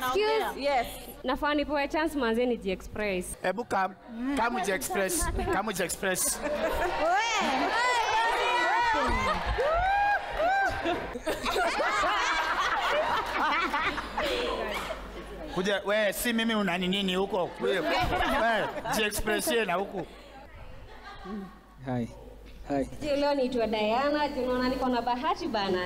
Excuse? Yes. Nafaa nipewe chance manze nijiexpress. Hebu kam kamuji express kamuji express. Kuja we, si mimi unani nini huko? We, we, ji express ye na huku. Hai. Hai. Je, leo niitwa Diana, je, unaona niko na bahati bana.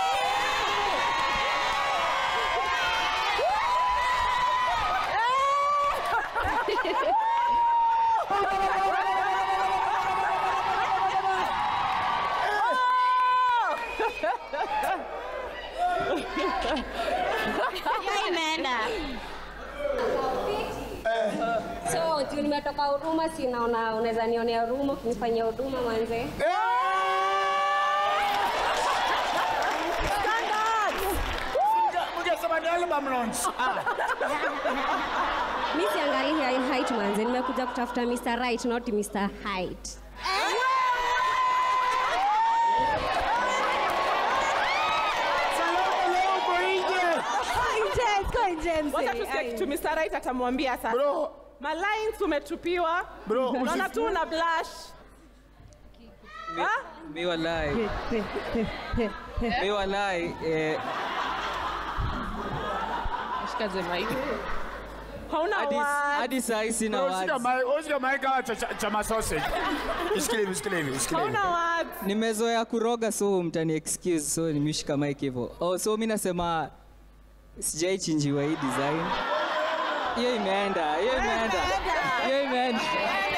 Hiyo imeenda. So, juu nimetoka huduma, si naona unaweza nionea huruma kunifanyia huduma manze. Mngesema ni album launch. Ah. Mi siangalii high height manze, nimekuja kutafuta Mr. Right, not Mr. Height. Salama leo uko nje. Wacha tu stick to Mr. Right atamwambia sasa. Bro, Malines umetupiwa. bro, Naona usi- tu una blush. Mi, mi walai. mi walai. Eh, Hauna hadi, words. hadi saa hii sina bro, usika words. mai, usika mai kama cha, cha, cha masausage. Isikile hivi, isikile hivi, isikile hivi. Hauna words. Nimezoea kuroga so mtani excuse so nimeshika mic hivyo. Oh, so mi nasema sijaichinjiwa hii design. Hiyo imeenda, hiyo imeenda. Hiyo imeenda.